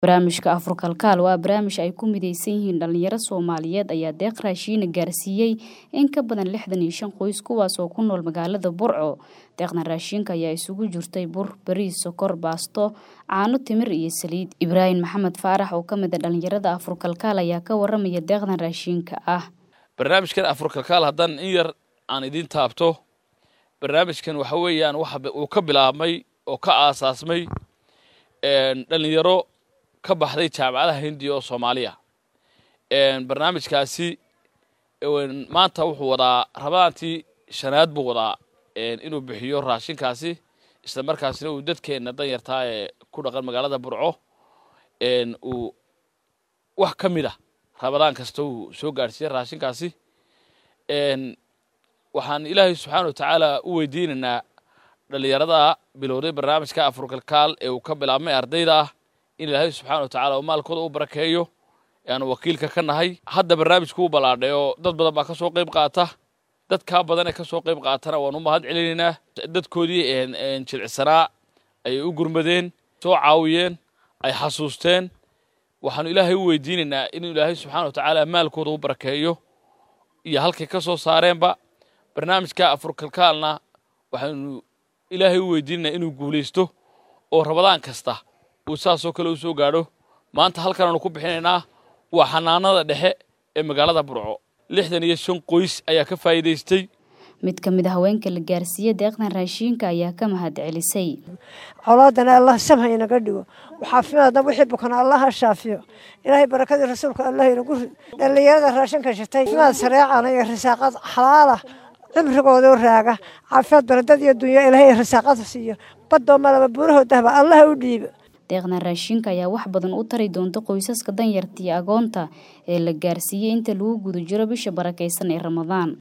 barnaamijka afurkalkaal waa barnaamij ay ku midaysan yihiin dhalinyaro soomaaliyeed ayaa deeq raashiina gaarsiiyey in ka badan lixdan iyo shan qoys kuwaas oo ku nool magaalada burco deeqdan raashiinka ayaa isugu jirtay bur bariis sokor baasto caano timir iyo saliid ibraahim maxamed faarax oo kamid a dhalinyarada afurkalkaal ayaa ka waramaya deeqdan raashiinka ah barnaamijkan afurkalkaal haddaan in yar aan idiin taabto barnaamijkan waxa weeyaan waxa uu ka bilaabmay oo ka aasaasmay dhalinyaro ka baxday jaamacadaha hindiya oo soomaaliya barnaamijkaasi maanta wuxuu wadaa rabadaantii shanaad buu wadaa inuu bixiyo raashinkaasi isla markaasina uu dadkeenna danyartaa ee ku dhaqan magaalada burco uu wax ka mid a rabadaan kasta uu soo gaadhsiiyey raashinkaasi waxaan ilaahay subxaana wa tacaala u weydiinaynaa dhalinyarada bilowday barnaamijka afurkalkaal ee uu ka bilaabmay ardayda ah in ilaahay subxaana wa tacala uu maalkooda u barakeeyo aanu wakiilka ka nahay hadda barnaamijku u ballaadhay oo dad badan baa ka soo qayb qaata dadkaa badan ee ka soo qayb qaatana waan u mahad celinaynaa dadkoodii jilcisanaa ayay u gurmadeen soo caawiyeen ay xasuusteen waxaanu ilaahay u weydiinaynaa inuu ilaahay subxaana wa tacaala maalkooda u barakeeyo iyo halkay ka soo saareenba barnaamijka afurkalkaalna waxaanu ilaahay u weydiinaynaa inuu guulaysto oo rabadaan kasta uu saasoo kale u soo gaadho maanta halkanaanu ku bixinaynaa waa xanaanada dhexe ee magaalada burco lixdan iyo shan qoys ayaa ka faa'iidaystay mid ka mid a haweenka la gaarsiiyey deeqdan raashiinka ayaa ka mahad celisay colaadana allah samha inaga dhigo xaafimaadna wixii bukana allaha shaafiyo ilaahay barakadii rasuulka allah inagu rid dhallinyarada raashinka shitay caafimaad sareecana iyo risaaqad xalaala cimrigoodoo raaga caafimaad baradad iyo dunya ilaahay risaaqada siiyo badoo malaba buurahoodahba allaha u dhiibo deeqdan raashinka ayaa wax badan u tari doonta qoysaska danyarta iyo agoonta ee la gaarsiiyey inta lagu guda jiro bisha barakaysan ee ramadaan